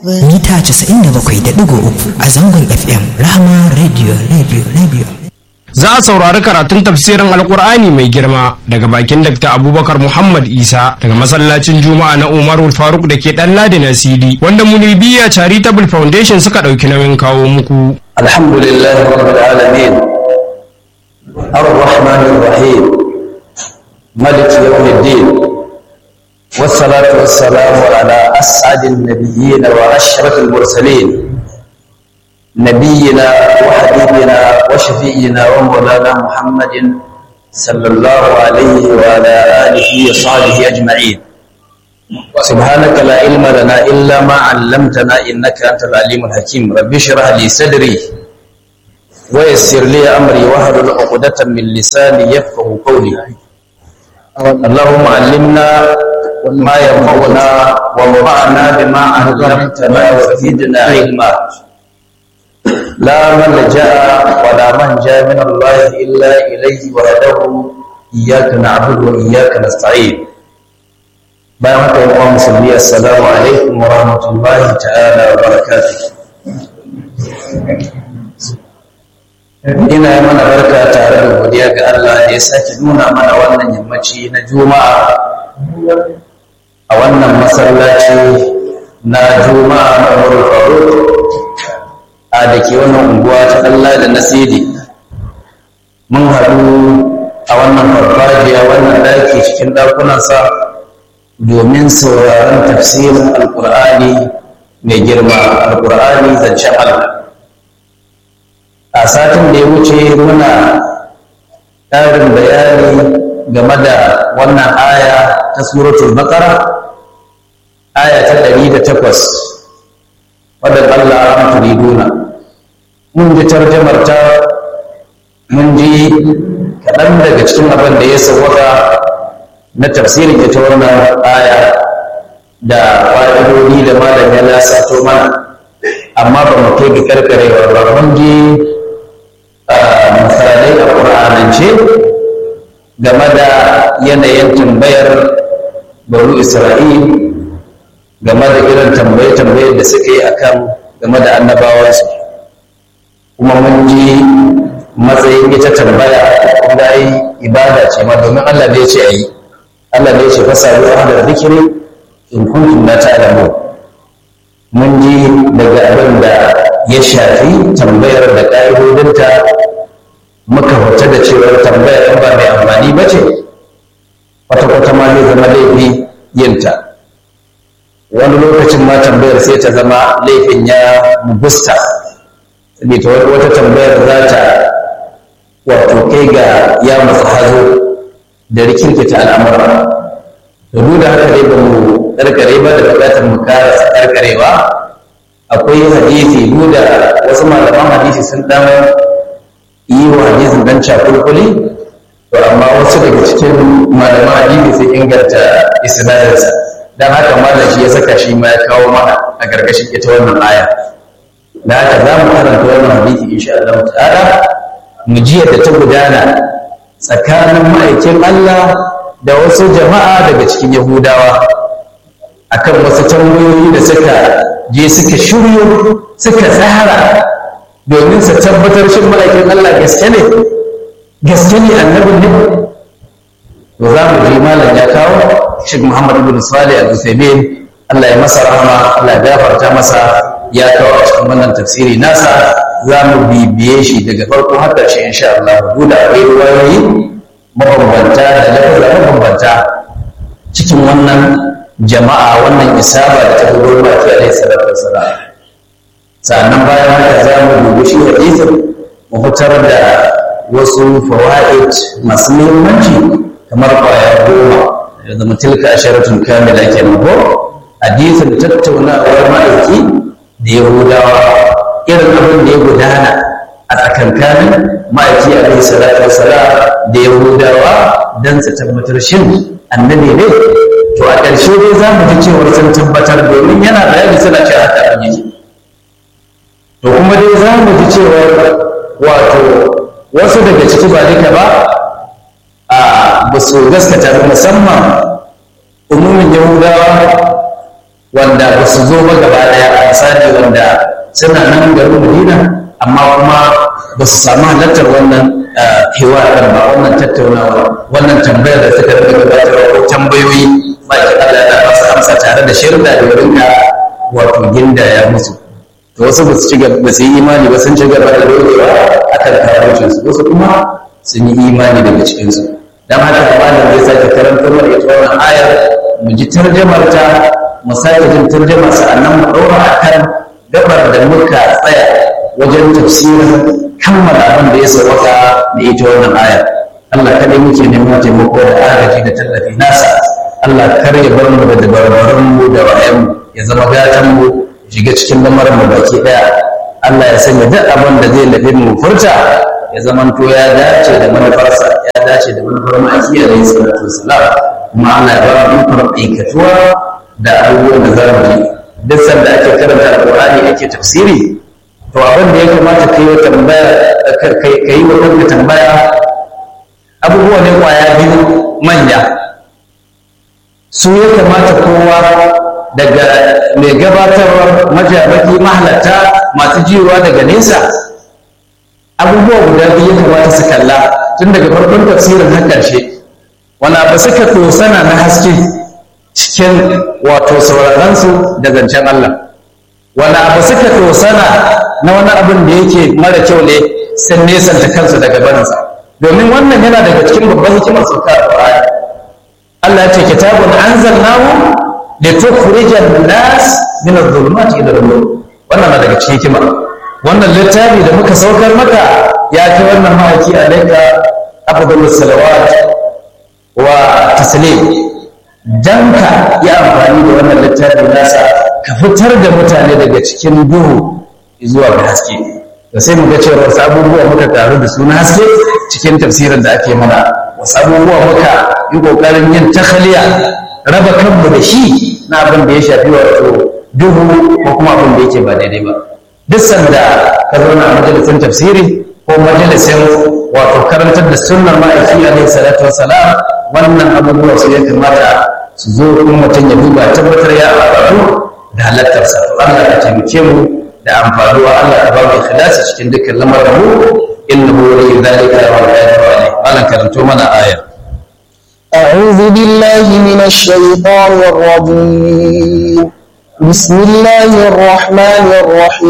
mita 97.3 a zangon fm rahama radio radio radio za a saurari karatun tafsirin alkur'ani mai girma daga bakin dr abubakar muhammad isa daga masallacin juma'a na umarul faruk da ke dan ladi na cd wanda munibiya charitable foundation suka ɗauki nauyin kawo muku alhamdulillah rabbil alamin الرحمن الرحيم ملك يوم الدين والصلاة والسلام على أسعد النبيين وأشرف المرسلين نبينا وحبيبنا وشفينا ومولانا محمد صلى الله عليه وعلى آله وصحبه أجمعين سبحانك لا علم لنا إلا ما علمتنا إنك أنت العليم الحكيم رب اشرح لي صدري ويسر لي أمري واحلل عقدة من لساني يفقه قولي اللهم علمنا ما ينفعنا وانفعنا بما علمتنا وزدنا علما لا ملجا ولا منجا من الله الا اليه وحده اياك نعبد واياك نستعين bayan haka yi kuma musulmi assalamu alaikum wa rahmatullahi ta'ala wa barakatuh ina yi mana barka tare da godiya ga Allah da ya sake nuna mana wannan yammaci na juma'a a wannan masallaci na juma'a na wurin faru a da ke wannan unguwa ta Allah da nasiri mun haɗu a wannan farfajiya wannan ɗaki cikin ɗakunansa domin sauraron tafsirin alƙur'ani mai girma alƙur'ani zancen Allah a satin da ya wuce muna ƙarin bayani game da wannan aya ta suratul baqara aya ta ɗari da takwas wadda Allah an turiduna mun ji tarjamar ta mun ji kaɗan daga cikin abin da ya sauwaka na tafsirin ita wannan aya da fa'idodi da malam ya lasato mana amma ba mu kai ga karkarewa ba mun ji misalai a ƙur'anance game da yanayin tambayar baro isra'il game da irin tambaye-tambaye da suka yi akan game da annabawansu kuma mun ji matsayin ita tambaya kuma yi ibada ce ma domin Allah ne ce a yi Allah ne ce fasa yi da zikiri in kuntum la ta'lamu mun ji daga abin da ya shafi tambayar da ƙa'idodinta muka fita da cewar tambayar in ba mai amfani ba ce kwata-kwata ma zai zama laifi yinta wani lokacin ma tambayar sai ta zama laifin ya mugusta saboda wata tambayar za ta wato kai ga ya masu hazo da rikirkita al'amura da duk da haka dai ba mu karkare ba da bukatar mu kara karkarewa akwai hadisi duk da wasu malaman hadisi sun dan yi wa hadisin dan cakulkuli to amma wasu daga cikin malaman hadisi sun inganta isnadinsa dan haka malam shi ya saka shi ma ya kawo mana a karkashin ita wannan aya da haka za mu karanta wannan hadisi insha Allah ta'ala mu ji yadda ta gudana tsakanin ma'aikin Allah da wasu jama'a daga cikin Yahudawa akan wasu tambayoyi da suka je suka shiryo suka tsara domin su tabbatar shin ma'aikin Allah gaske ne gaske ne annabin ne to za mu ji malam ya kawo Sheikh Muhammad ibn Salih al-Uthaymeen Allah ya masa rahama Allah ya gafarta masa ya kawo a cikin wannan tafsiri nasa za mu bibiye shi daga farko har ƙarshe insha Allah duk da akwai ruwayoyi mabambanta da lafiya mabambanta cikin wannan jama'a wannan isaba da ta gudu ba ta alaihi salatu wassalam sannan bayan haka za mu dubi shi hadisin mu fitar da wasu fawaid masu muhimmanci kamar kwaya goma da zama tilka asharatun kamila kenan ko hadisin tattaunawar ma'aiki da yahudawa irin abin da ya gudana a tsakankanin ma'aiki alaihi salatu wassalam da yahudawa don su tabbatar shin annabi ne to a ƙarshe dai za mu ji cewar sun tabbatar domin yana bayani suna ce haka abin yake to kuma dai za mu ji cewar wato wasu daga ciki ba duka ba a ba su gaskata ba musamman umumin yahudawa wanda ba su zo ba gaba daya a misali wanda suna nan garin madina amma kuma ba su samu halartar wannan hiwarar ba wannan tattaunawa wannan tambayar da suka rika gabatarwa ko tambayoyi ba ki Allah ya ba su amsa tare da shirda da rinka wato gindaya musu to wasu ba su ci ba su yi imani ba sun ci gaba da dogewa akan kafircin su wasu kuma sun yi imani daga cikin su dan haka malam zai sake karantar da ita wannan ayar mu ji tarjamar ta mu sake jin tarjamar sa'annan mu ɗora akan gabar da muka tsaya wajen tafsirin kammala abin da ya sauwaka da ita wannan ayar Allah kadai muke neman taimako da agaji da tallafi nasa Allah kar ya bar mu da dabarbarun mu da wayan mu ya zama gatan mu shiga cikin lamarin mu baki daya Allah ya sanya duk abin da zai labe mu furta ya zamanto ya dace da manufarsa ya dace da manufar ma'aiki da salatu wasalam kuma Allah ya ba mu ikon aikatuwa da abubuwan da za mu yi duk sanda ake karanta alƙur'ani ake tafsiri to abin da ya kamata ka yi wa tambaya ka yi wa kanka tambaya abubuwa ne kwaya biyu manya su ya kamata kowa daga mai gabatarwar majabaki mahalarta masu jiwa daga nesa abubuwa guda biyu ya kamata su kalla tun daga farkon tafsirin har ƙarshe wani abu suka tosana na haske cikin wato sauraronsu da zancen Allah wani abu suka tosana na wani abin da yake mara kyau ne sun nesanta kansu daga barinsa domin wannan yana daga cikin babban hikimar sauka a Qur'ani Allah ya ce kitabun anzalnahu litukhrijan nas min adh-dhulumati ila an-nur wannan na daga cikin hikima wannan littafi da muka saukar maka ya kai wannan mahaifi alaika afdalus salawat wa taslim dan ka yi amfani da wannan littafi nasa ka fitar da mutane daga cikin duhu zuwa ga haske da sai muga cewa wasu abubuwa muka taru da suna haske cikin tafsirin da ake mana wasu abubuwa muka yi kokarin yin takhaliya raba kanmu da shi na abin da ya shafi wato duhu ko kuma abin da yake ba daidai ba duk sanda ka zauna a majalisin tafsiri ko majalisin wato karantar da sunnar ma'aiki alaihi salatu wassalam wannan abubuwa su ya kamata su zo kuma mutum ya duba tabbatar ya amfani da halattarsa Allah ka taimake mu da amfanuwa Allah ka ba mu ikhlasi cikin dukkan lamarin mu innahu waliyyu dhalika wal qadiru alayh Allah karanto mana aya أعوذ بالله من الشيطان الرجيم بسم الله الرحمن الرحيم